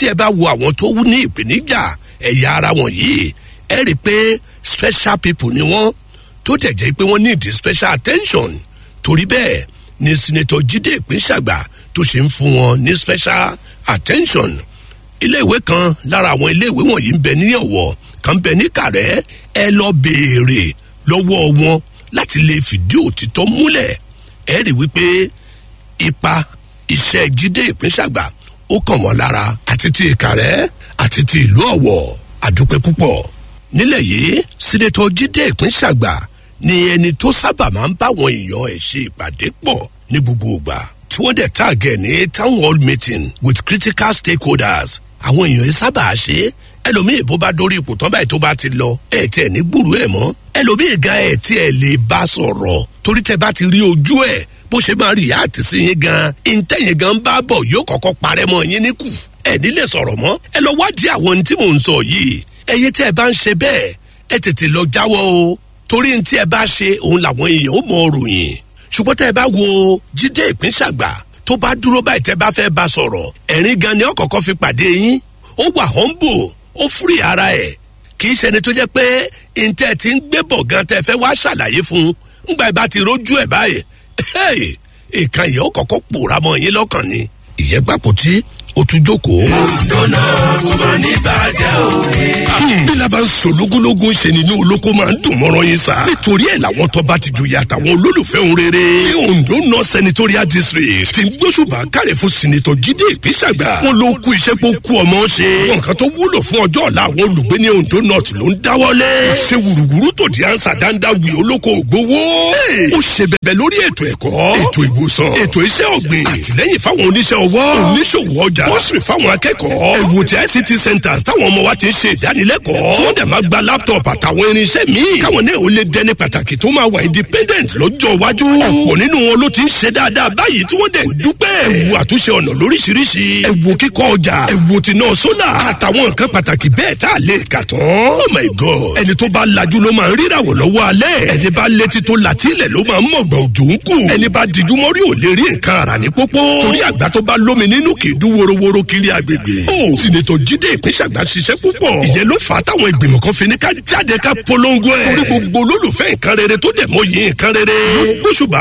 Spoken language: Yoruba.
tí ẹ bá wo àwọn tó wú ní ìpèníjà ẹ̀yà ara wọn yìí ẹ rí i pé special people ni wọ́n tó tẹ̀ jẹ́ pé wọ́n need special attention torí bẹ́ẹ̀ ni senator jíde ìpínṣàgbà tó ṣe ń fún wọn ní special attention iléèwé kan lára àwọn iléèwé wọ̀nyí ń bẹ ní ọ̀wọ̀ kan bẹ ní kàrẹ́ ẹ lọ béèrè lọ́wọ́ wọn láti lè fìdí òtítọ́ múlẹ̀ ẹ rí wípé ipa iṣẹ́ jíde ìpínṣàgbà ó kàn wọ́n lára àti ti ìkàrẹ́ àti ti ìlú ọ̀wọ̀ àdúpẹ́ púpọ̀ nílẹ̀ yìí sínétọ̀ jíde ìpínṣàgbà ni ẹni tó sábà máa ń báwọn èèyàn ẹ̀ ṣe ìpàdé pọ̀ ní gbogbo ìgbà tí wọ́n dẹ̀ tààgẹ̀ ní town hall meeting with critical stakeholders àwọn èèyàn yìí sábà ṣe é ẹlòmíì bó bá dórí ipò tán báyìí tó bá ti lọ ẹ tiẹ̀ ní gbúrú ẹ̀ mọ́ ẹlòmíì gan ẹ tiẹ̀ lè bá sọ̀rọ̀ torí tẹ bá ti rí ojú ẹ̀ bó ṣe máa rí àti sí yín gan ìǹtẹ̀yìn gan bá bọ̀ yóò kọ́kọ́ parẹ́ mọ́ yín níkù ẹ nílé sọ̀rọ̀ mọ́ ẹ lọ wádìí àwọn ohun tí mò ń sọ yìí ẹyẹ tí ẹ bá ń ṣe bẹ́ẹ̀ ẹ tètè lọ jáwọ́ o torí ohun tí ẹ bá ṣe òun làwọn èèyàn ó mọ ròyìn ṣùgbọ́n tẹ bá wo jíde ìpínṣàgbà tó bá dúró báyìí tẹ bá fẹ́ bá sọ̀rọ̀ ẹ̀rín gan ni ọ̀kọ̀ọ̀kan fi pàdé yín ó wà humble ó fúri ara ẹ̀ kì í ṣẹni tó jẹ́ pé ntẹ́ ti ń gbé bọ̀ gan tẹ́ fẹ́ wá ṣàlàyé fún un ńgbà ìbá ti rójú ẹ̀ báyìí ìkan yìí ó kọ́kọ́ pòórá mọ́ yín lọ́kàn ni ìyẹn gbàpò tí ó tún jókòó. ìdáná tó máa ní bàjẹ́ òwe. bí laban sọ lógúnlógún ṣe nínú olóko máa ń dùn mọ́rọ́ yín sá. nítorí ẹ̀ làwọn tó bá ti joyè àtàwọn olólùfẹ́ òun rere. ní ondo north senatorial district fi gbósùbà kárẹ̀ fún sinitọ̀ jíde ìpínsàgbà. wọn ló kú iṣẹ́ pé ó kú ọmọ ṣe. wọn kan tó wúlò fún ọjọ́ ọ̀la àwọn olùgbé ní ondo north ló ń dáwọ́lé. ó ṣe wùrùwùrù tó di ansa dáńdá wì olóko ògbówó. ó ṣe bẹ̀bẹ̀ lórí ètò ẹ̀kọ́ ètò ìwòsàn ètò iṣẹ́ ọ̀gbìn àtìlẹ́yìn fáwọn oníṣẹ́ ọwọ́ oníṣòwò ọjà bọ́sìrì fáwọn akẹ́kọ̀ọ́ ẹ̀wò tí ict centres táwọn ọmọ wa ti ń ṣe ìdánilẹ́kọ̀ọ́ tí wọ́n dẹ̀ máa gba laptop àtàwọn irinṣẹ́ míì káwọn náà ó lè dẹni pàtàkì tó máa wà independent lọ́jọ́ iwájú ọ̀pọ̀ nínú wọn ló ti ń ṣe dáadáa báyìí tí wọ́n dẹ̀ ń dúpẹ́ ẹ̀wò àtúnṣe ọ̀nà lóríṣiríṣi ẹ̀wò kíkọ́ ọjà ẹ̀wò tìǹà sólà àtàwọn nǹkan pàtàkì bẹ́ẹ̀ tá a lè kà tán oh my god ẹni tó bá lajú ló máa ń ríràwọ̀ lọ́wọ́ alẹ́ ẹni bá létí tó làtílẹ̀ ló máa ń mọ̀gbọ̀n òjò ń kù ẹni bá dijú mọ́rí ò lè rí nǹkan ara ní pópó torí àgbà tó bá lómi nínú kì í dún worowóró kiri agbègbè. ó sinetọ jíde ìpínṣàgbà ṣiṣẹ́ púpọ̀ ìyẹn ló fà á táwọn ìgbìmọ̀ kan fi ní ká jáde ká polongo ẹ̀. torí gbogbo olólùfẹ́ nǹkan rere tó dẹ̀ mọ́ yìí nǹkan rere. ló gbóṣùbà